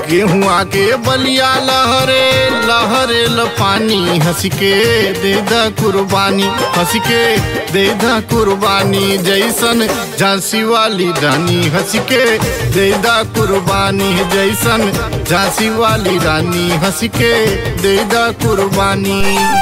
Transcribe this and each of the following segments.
गेहुआ के बलिया लहरे लहरे ल पानी हंस के दे द कुर्बानी हंस के दे द कुर्बानी जैसन झांसी वाली रानी हंस के दे द कुर्बानी जैसन झांसी वाली रानी हंस के दे द कुर्बानी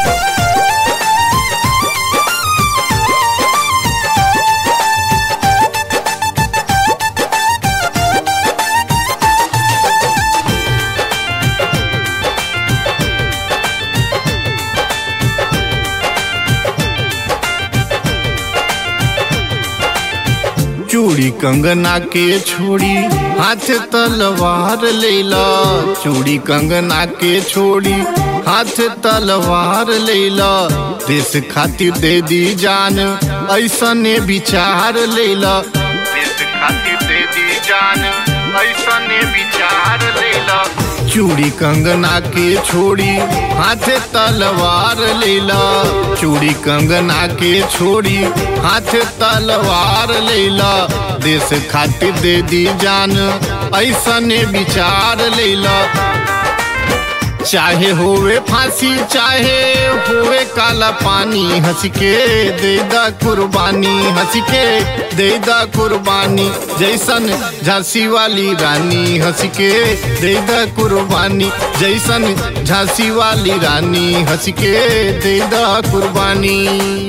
चूड़ी कंगना के छोड़ी हाथ तलवार लेला चूड़ी कंगना के छोड़ी हाथ तलवार लेला देश खातिर दे दी जान ऐसने विचार लेला देश खातिर दे दी जान ऐसने विचार लेला चूड़ी कंगना के छोड़ी हाथे तलवार लेला चूड़ी कंगना के छोड़ी हाथे तलवार लेला देश खातिर दे दी जान ऐसने विचार लेला चाहे होवे फांसी चाहे होवे काला पानी हंस के दे दा कुर्बानी हंस के दे दा कुर्बानी जैसन झांसी वाली रानी हंस के दे दा कुर्बानी जैसन झांसी वाली रानी हंस के दे दा कुर्बानी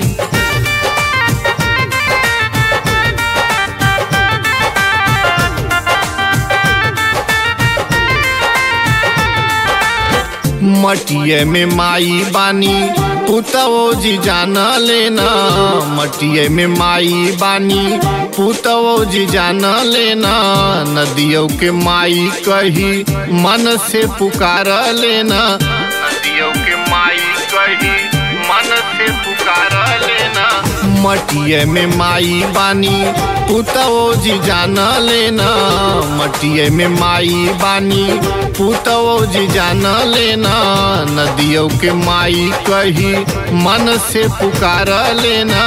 मटिए में माई बानी पुतवो जी जाना लेना मटिए में माई बानी पुतवो जी जाना लेना नदियों के माई कही मन से पुकार लेना नदियों के माई कही मन से पुकार लेना मटिए में माई बानी पुतवो जी जाना लेना मटिए में माई बानी पुतवो जी जाना लेना नदियों के माई कही मन से पुकार लेना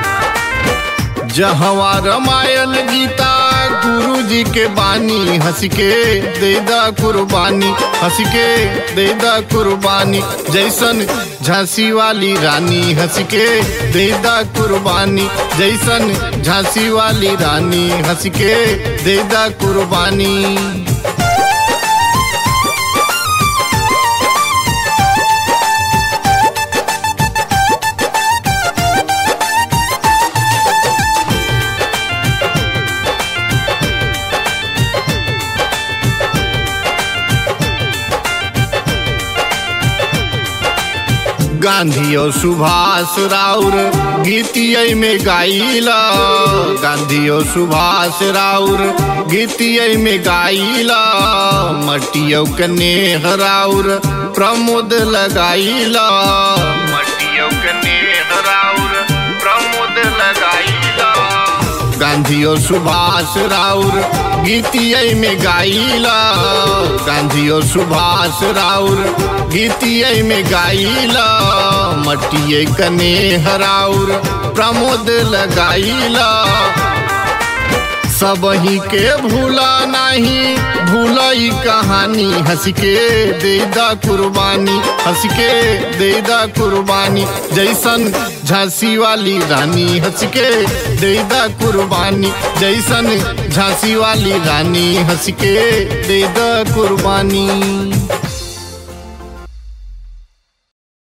जहवा रामायण गीता गुरु जी के बानी हंस के दे दा कुर्बानी हंस के दे दा कुर्बानी जैसन झांसी वाली रानी हंस के दे दा कुर्बानी जैसन झांसी वाली रानी हंस के दे दा कुर्बानी गांधी और सुभाष राउर गीतिय में गाइला गांधी और सुभाष राउर गीतिय में गाइला मटियो के नेह राउर प्रमोद लगाइला मटियो के नेह राउर प्रमोद लगाइला गांधी और सुभाष राउर गीतिय में गाइला गांधी और सुभाष राउर गीतिय में गाइला मटिए कने हराउर प्रमोद लगाइला सब ही के भूला नहीं भूलई कहानी हंस के दे दा कुर्बानी हंस के दे दा कुर्बानी जैसन झांसी वाली रानी हंस के दे दा कुर्बानी जैसन झांसी वाली रानी हंस के दे दा कुर्बानी